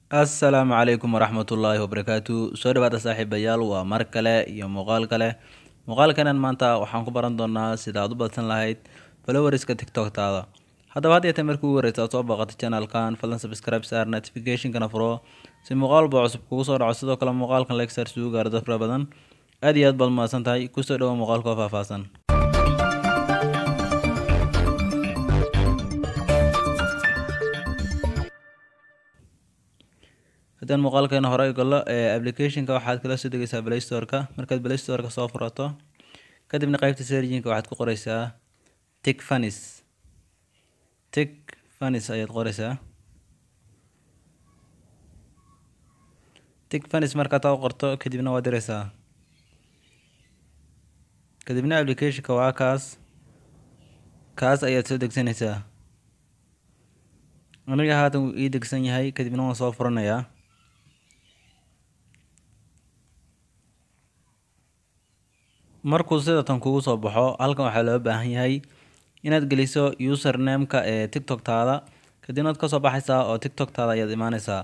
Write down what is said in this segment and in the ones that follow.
assalaamu calaykum waraxmatullaahi wabarakaatu soo dhawaada saaxiibayaal waa mar kale iyo muuqaal kale muuqaalkanan maanta waxaan ku baran doonaa sida aad u badsan lahayd followerska tiktoktaada haddaba had yeetee markii ugu horeysa aad soo booqato channelkan fadlan subscribe saar notificationkana furo si muuqaal baa cusub kugu soo dhaco sidoo kale muuqaalkan like saar si uu gaaro dad fara badan aad iyo aad baad mahadsan tahay kusoo dhawo muuqaalka oo faahfaahsan haddaan muuqaalkeena hore galo ee applicationka waxaad kala soo degeysaa play store-ka markaad play store-ka soo furato kadibna qeybta serjinka waxaad ku qoreysaa tic fanis tic fanis ayaad qoreysaa tic fanis markaad taa u qorto kadibna waad direysaa kadibna applicationka waa kaas kaas ayaad soo degsanaysaa aniga haatan wuu ii degsan yahay kadibna waan soo furanayaa markuu sidatan kugu soo baxo halkan waxaa loo baahan yahay inaad geliso usernameka ee tiktoktaada kadibna ad kasoo baxaysaa oo tiktoktaada ayaad imaaneysaa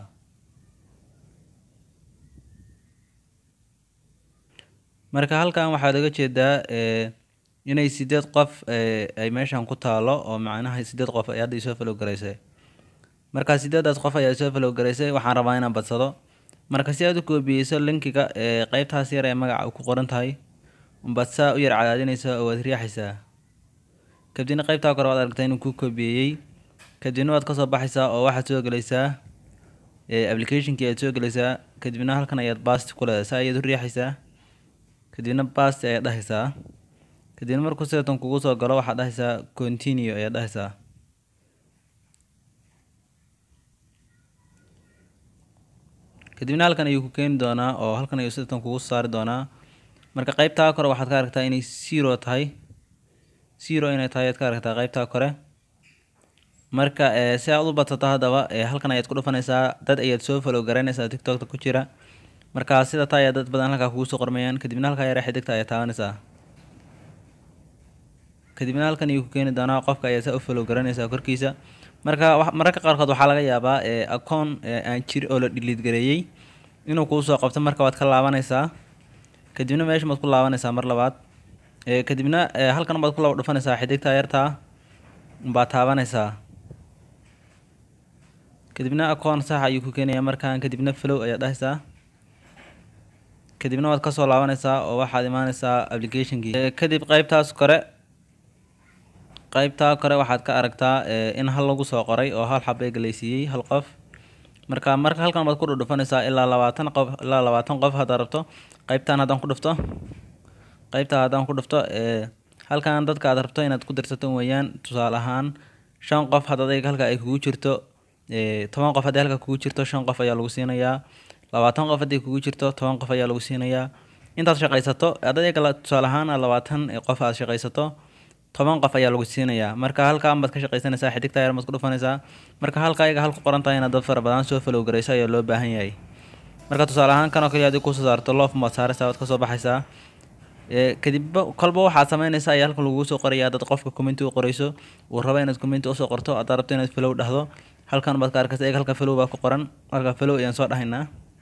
marka halkan waxaad oga jeedaa inay sideed qof ay meeshan ku taalo oo macnaha sideed qof ay hadda isoo falow garaysay marka sideedaas qof ayaa isoo falow garaysay waxaan rabaa inaan badsado marka si aad u koobiyeyso linkiga ee qeybtaas yar ee magaca ku qoran tahay umbaad saa u yar cadaadinaysaa oo waad riixaysaa kadibna qeybtaa kore waad aragtaa inuu ku koobiyeeyey kadibna waad kasoo baxaysaa oo waxaad soo gelaysaa applicationkii ayaad soo gelaysaa kadibna halkan ayaad bast ku leedahay saa ayaad u riixaysaa kadibna bast ayaad dhahaysaa kadibna markuu sidatan kugu soo galo waxaad dhahaysaa continue ayaad dhahaysaa kadibna halkan ayuu ku keeni doonaa oo halkan ayuu sidatan kugu saari doonaa marka qeybtaa kore waxaad ka aragtaa inay zero tahay zero inay tahay ayaad ka aragtaa qeybtaa kore marka si aad u badsato haddaba halkan ayaad ku dhufanaysaa dad ayaad soo falow garaynaysaa tiktokta ku jira marka sida taa ayaa dad badan halkaa kugu soo qormayaan kadibna halkaa yare xidigta ayaad taabanaysaa kadibna halkan ayuu ku keeni doonaa qofka ayaa saa u falow garanaysaa korkiisa marka mararka qaarkood waxaa laga yaabaa acoon aan jir oo la dhiliid gareeyey inuu kuu soo qabto marka waad ka laabanaysaa kadibna meesha maad ku laabanaysaa mar labaad kadibna halkan baad ku laba dhufanaysaa xidigta yartaa baad taabanaysaa kadibna acoon sax ayuu ku keenayaa markaan kadibna flow ayaad dhahaysaa kadibna waad kasoo laabanaysaa oo waxaad imaanaysaa applicationkii kadib qeybtaas kore qeybtaa kore waxaad ka aragtaa in hal lagu soo qoray oo hal xab ee galaysiiyey hal qof marka marka halkan baad ku dhudhufanaysaa ilaa labaatan qof ilaa labaatan qof haddaad rabto qeybtan haddaan ku dhufto qeybtaa haddaan ku dhufto halkan dadka aad rabto inaad ku dirsato weeyaan tusaale ahaan shan qof had adayga halka ay kugu jirto toban qof haddii halka kugu jirto shan qof ayaa lagu siinayaa labaatan qof haddii kugu jirto toban qof ayaa lagu siinayaa intaad shaqaysato adayga tusaale ahaan labaatan qof aad shaqaysato toban qof ayaa lagu siinayaa marka halkaan baad ka shaqaysanaysaa xidigta yar baad ku dhufanaysaa marka halka ayaga halku qoran tahay inaad dad fara badan soo falow garayso ayaa loo baahan yahay marka tusaale ahaan kan oo kaliya haddii kusoo saarto loof maad saaraysaa waad kasoo baxaysaa kadib kolba waxaad sameynaysaa ayaa halkan lagugu soo qorayaa dad qofka commenti u qorayso uu rabo inaad commenti usoo qorto haddaad rabto inaad flow dhahdo halkan baad ka arkaysa eeg halka flow baa ku qoran halka flow ayaan soo dhahaynaa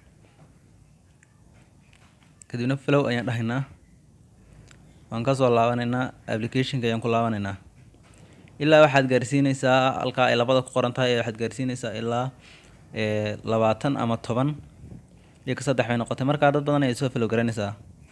kadibna flow ayaan dhahaynaa waan kasoo laabanaynaa applicationka ayaan ku laabanaynaa ilaa waxaad gaarsiinaysaa halkaa ay labada ku qoran tahay waxaad gaarsiinaysaa ilaa labaatan ama toban iyo ka saddex bay noqotay markaa dad badan ayaad soo falow garanaysaa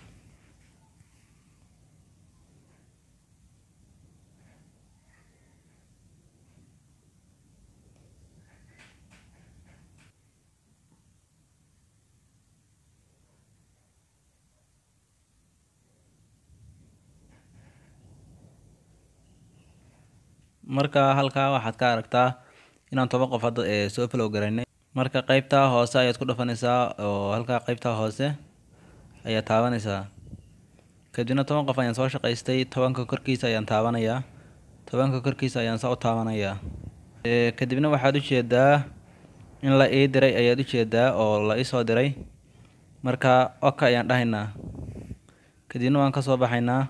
marka halkaa waxaad ka aragtaa inaan toban qof hadda soo falow garaynay marka qeybtaa hoose ayaad ku dhufanaysaa oo halkaa qeybtaa hoose ayaad taabanaysaa kadibna toban qof ayaan soo shaqaystay tobanka korkiisa ayaan taabanayaa tobanka korkiisa ayaan saa u taabanayaa kadibna waxaad ujeedaa in la ii diray ayaad ujeedaa oo la iisoo diray marka oka ayaan dhahaynaa kadibna waan kasoo baxaynaa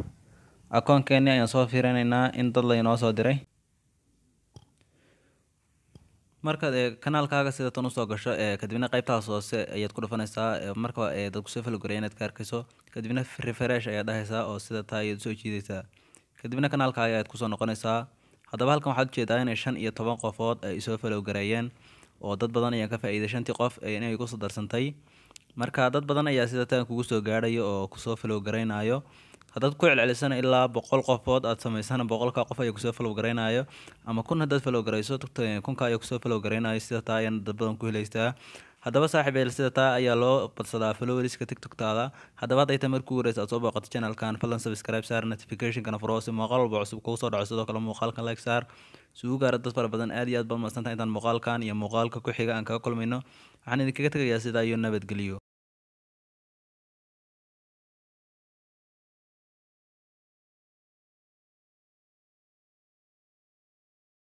akoonkeeni ayaan soo fiirinaynaa in dad laynoo soo diray markaad ee kanaalkaaga sida tan usoo gasho ee kadibna qaybtaas hoose ayaad ku dhufanaysaa ee marka ee dad kusoo falogoraya inaad ka arkayso kadibna refresh ayaad dhahaysaa oo sida taa ayaad usoo jiidaysaa kadibna kanaalkaaga ayaad kusoo noqonaysaa haddaba halkan waxaad ujeedaa inay shan iyo toban qofood ay isoo falowgareeyeen oo dad badan ayaan ka faa-iiday shantii qof inay kusoo darsantay marka dad badan ayaa sida tan kugu soo gaadhayo oo kusoo falowgaraynayo haddaad ku celcelisana ilaa boqol qofood aad samaysana boqolka qof ayaa kusoo falow garaynayo ama kun haddaad falow garayso kunka ayaa kusoo falow garaynayo sida taa ayaana dad badan ku helaystaa haddaba saaxiib eel sida taa ayaa loo badsadaa followeriska tiktoktaada haddaba hadday tahay markuu wareysa aad soo booqato channelkan fadlan subscribe saar notificationkana furo si muuqaal walba cusub kugu soo dhaco sidoo kale muuqaalkan like saar si uu gaara dad fara badan aad iyo aad baad mahadsantahay intaan muuqaalkan iyo muuqaalka ku xiga aan kaga kulmayno waxaan idinkaga tegayaa sidaa iyo nabadgelyo